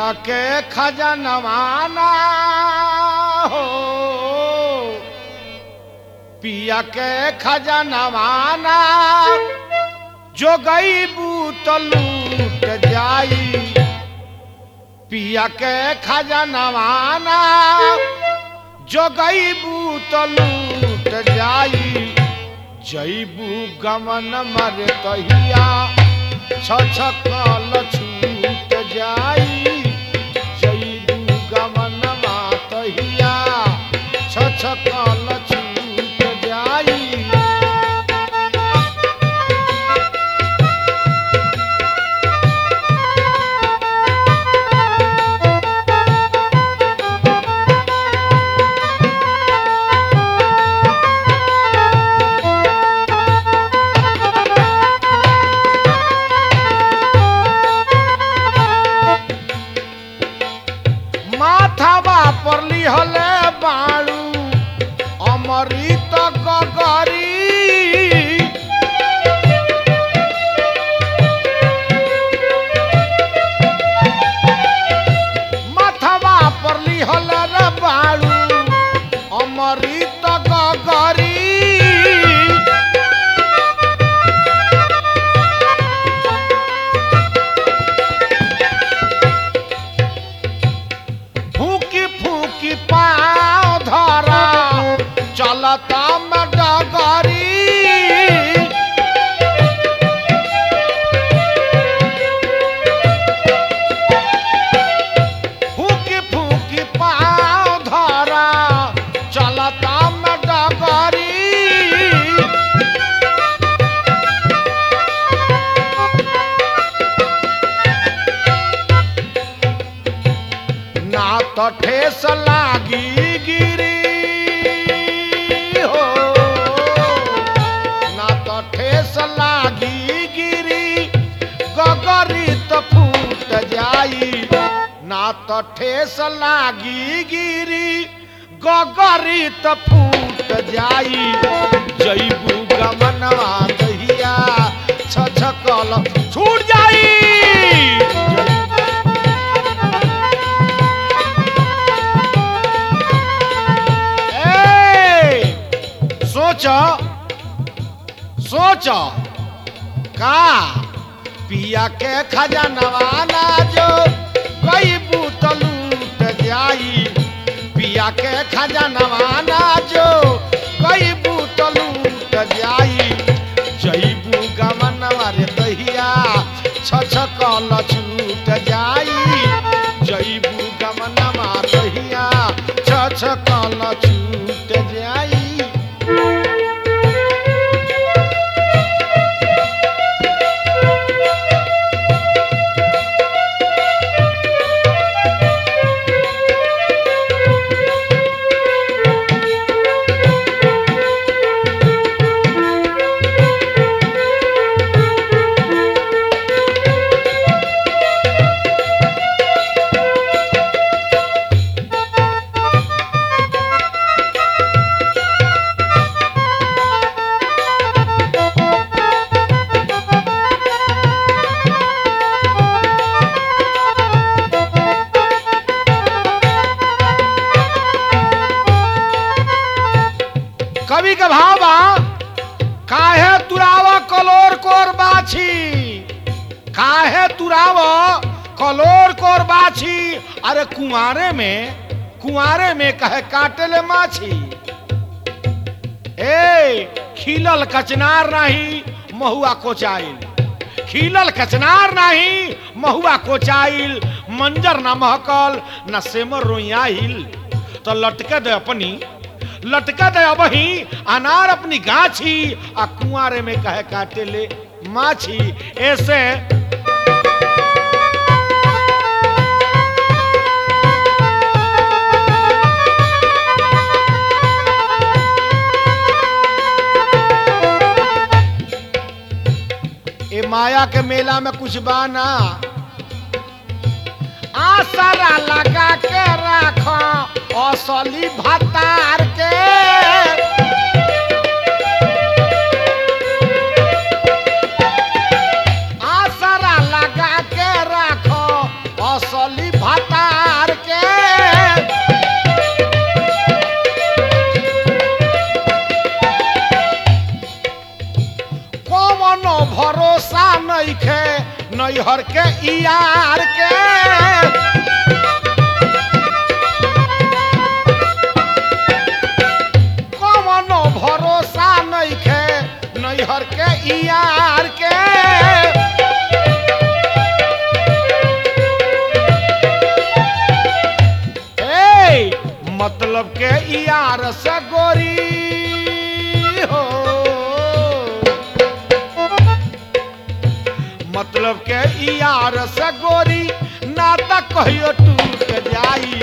पिया के खजनवाना हो पिया के खजनवाना जो गई बूत लूट जाई पिया के खजनवाना जो गई बूत लूट जाई जईबू गमन मर तहिया छछकल छूट जाई जईबू गमन मातहिया छछकल छूट जाई माथावा पर लिहले बाळू अमृत गगरी माथावा पर लिहले रे बाळू अमृत गगरी फूकी फूकी पाँव धरा चलता में डगरी फूकी फूकी पाँव धरा चलता में डगरी ना तो ठेस लागी गिरी हो ना तो ठेस लागी गिरी गगरी तो फूट जाई ना तो ठेस लागी गिरी गगरी तो फूट जाई जईबू गमनवा दहिया छछकल छूट जाई ए, सोच सोच का पिया के खजनवाना जो कई बूत लूट जाई पिया के खजनवाना जो कई बूत लूट जाई जईबू गमनवा रे दहिया छछकल छूट जाई जईबू गमनवा दहिया छछकल छूट जाई कवि का भाव बा काहे तुरावा कलोर कोर बाछी काहे तुरावा कलोर कोर बाछी अरे कुआरे में कुआरे में कहे काटे ले माछी ए खिलल कचनार नहीं महुआ कोचाइल खिलल कचनार नहीं महुआ कोचाइल मंजर ना महकल न सेमर रोइयाइल तो लटके दे अपनी लटका दे अबही अनार अपनी गाछी आ कुआरे में कहे काटे ले माछी ऐसे ए माया के मेला में कुछ बाना आसरा लगा के राखो असली भतार के आसरा लगा के राखो असली भतार भरोसा नइखे नैहर के यार के कवनो भरोसा नइखे नैहर के यार के ए मतलब के यार से गोरी हो मतलब के यार से गोरी नाता कहियो टूट जाई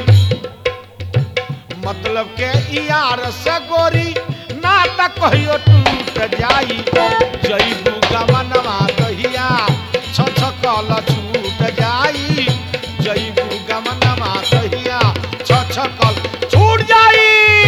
मतलब के यार से गोरी नाता कहियो टूट जाई जईबू गमनवा कहिया छ छ कल छूट जाई जईबू गमनवा कहिया छ छ कल छूट जाई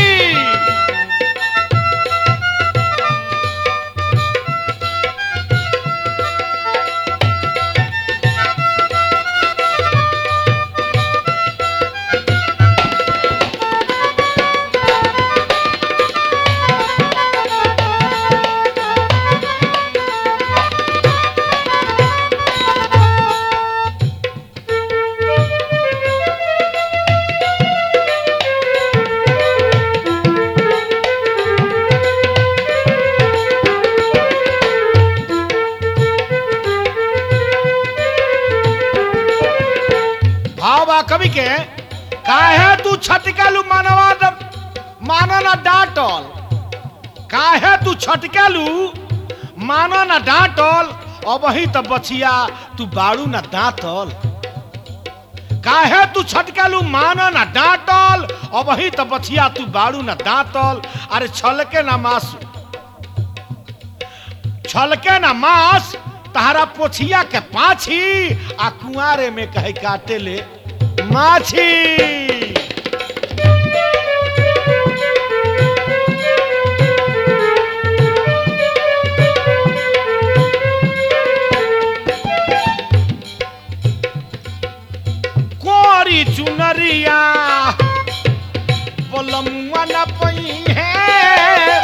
भाव बा कवि के काहे तू छटकेलू मानवा द- मानो ना डांटल काहे तू छटकेलू मानो ना डांटल अब ही तो बचिया तू बाड़ू ना दांतल काहे तू छटकेलू मानो ना डांटल अब ही तो बचिया तू बाड़ू ना दांतल अरे छलके ना मास छलके ना मांस तहरा पोछिया के पाछी आ कुआरे में कहे काटे ले माछी कोरी चुनरिया पलमुआ न पई है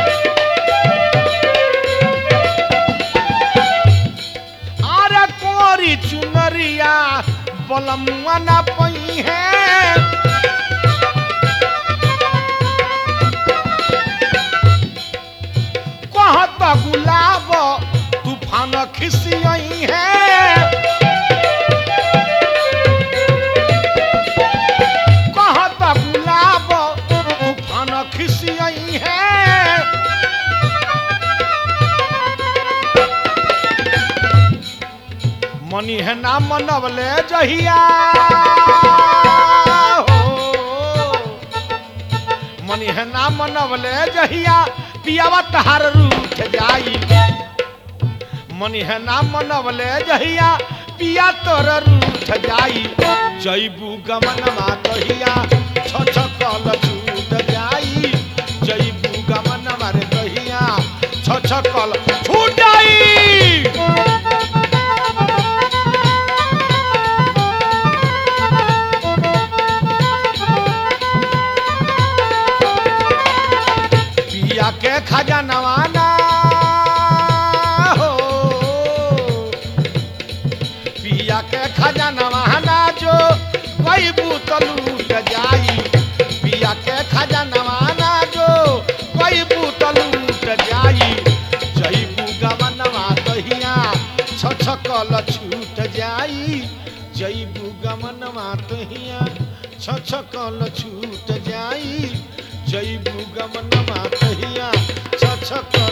अरे कोरी चुनरिया बलमुआ न पई है कहत गुलाब तूफान खिसियई है कहत गुलाब तूफान खिसियई है मनी है ना मनवले जहिया हो। मनी है ना मनवले जहिया पियावा तहार रूठ जाई मनी है ना मनवले जहिया पिया तोर रूठ जाई जईबू गमनमा कहिया छ छ कल छूट जाई जईबू गमनमा रे कहिया छ छ कल छूट जाई पिया के खजानवा ना हो पिया के खजानवा ना जो कोई बूतल लूट जाई पिया के खजानवा ना जो कोई बूतल लूट जाई जईबू गमनवा कहिया छ छ कल छूट जाई जईबू गमनवा कहिया छ छ कल छूट जाई जईबू गमनवा कहिया छ छ कल